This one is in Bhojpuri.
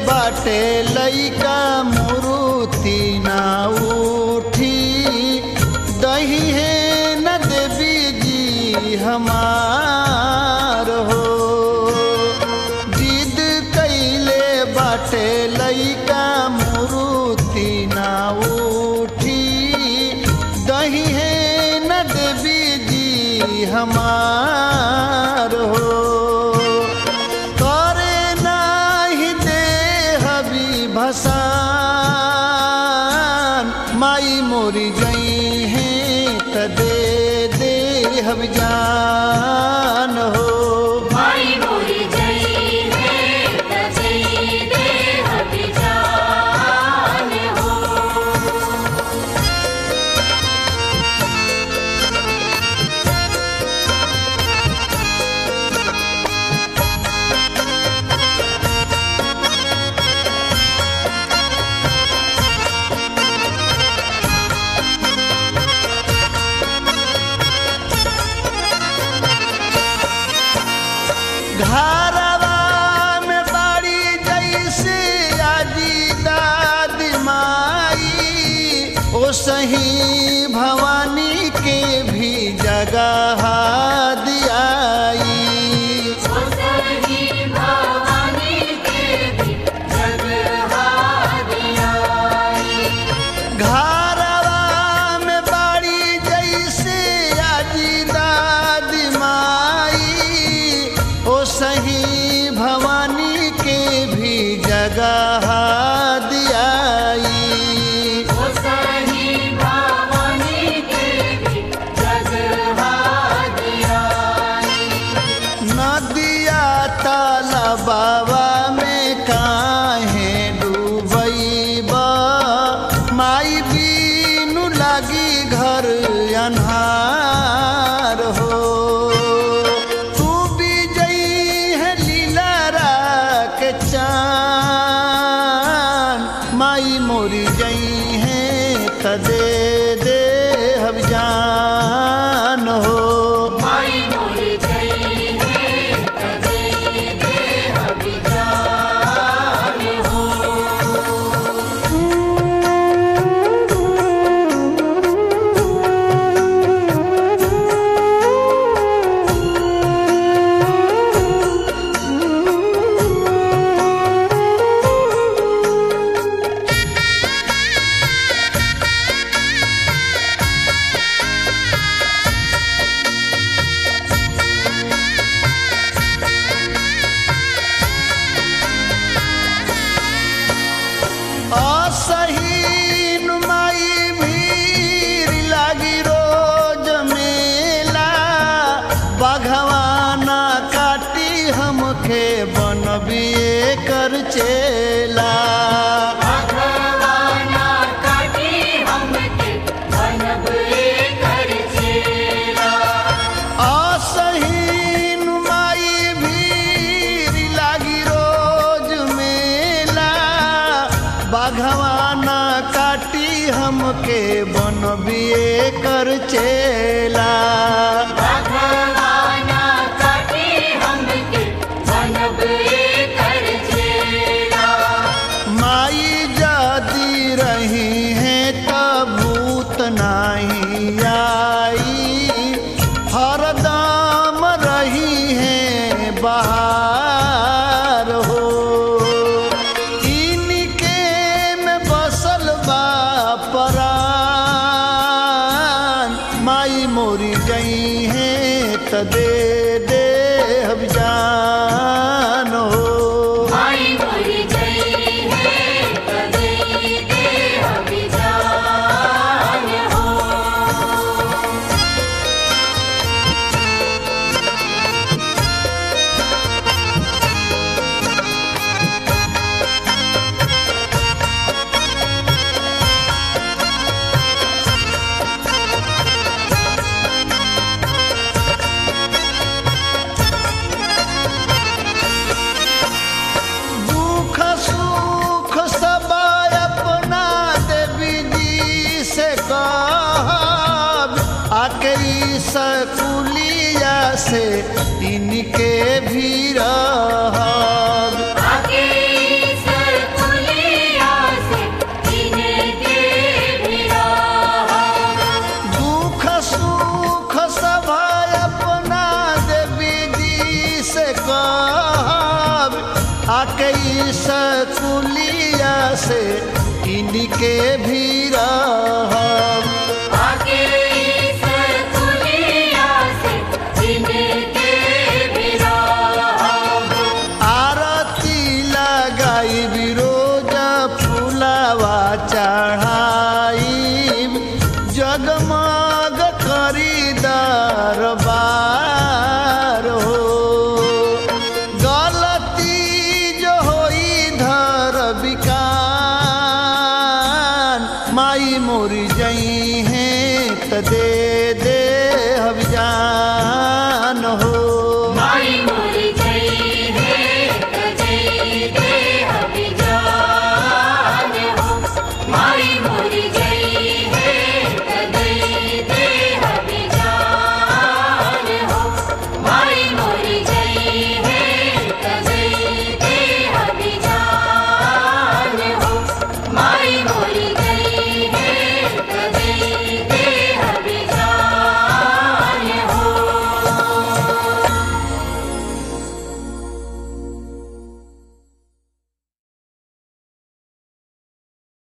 बाटे लइका मुरुति ना उठी दही है न देवी जी हमार हो जिद कैले बाटे लइका मुरुति ना उठी दही है न देवी जी हमार हो करे नाही दे हबी भसान माई मोरी गई है त दे दे हब जान हो माई मोरी जई है तजई दे हबी जान हो घरवा में बाड़ी जैसे आजी दादी माई ओ सही भवानी के भी जगह दियाई सही भवानी के भी जगहादियाई घरवा में बाड़ी जैसे आजी दादी माई ओ सही भवानी के भी जगह दियाई सही भवानी के भी जगहादियाई नदिया तालाबावा में काहे डूबैबा माई बीनु लागी घर अन्हार हो तू भी जई है लीला के चान माई मोरी जई है त दे दे हम जान हो माई मोरी जई है तजई दे हबी जान हो असही नुमाई भीड़ लागी रोज मेला बघवाना काटी हमके बनबिए कर चेला भगवाना काटी हमके बनब कर चेला असही नुमाई भीड़ लागी रोज मेला बघवाना काटी हमके बनबिए कर चेला भगवाना काटी हमके बनब कर चेला माई जाती रही है तब भूत नाही आई हरदम रही है बाहर हो इनके में बसल बा परान माई मोरी गई है त दे दे हम जान हो माई मोरी जई है तजई दे हबी जान हो दुख सुख सब अपना देवी जी से कहब आखिरी सकुलिया से इनके भी रहब आगे सर से कहब आके ई सकुलिया से इनके भी रहब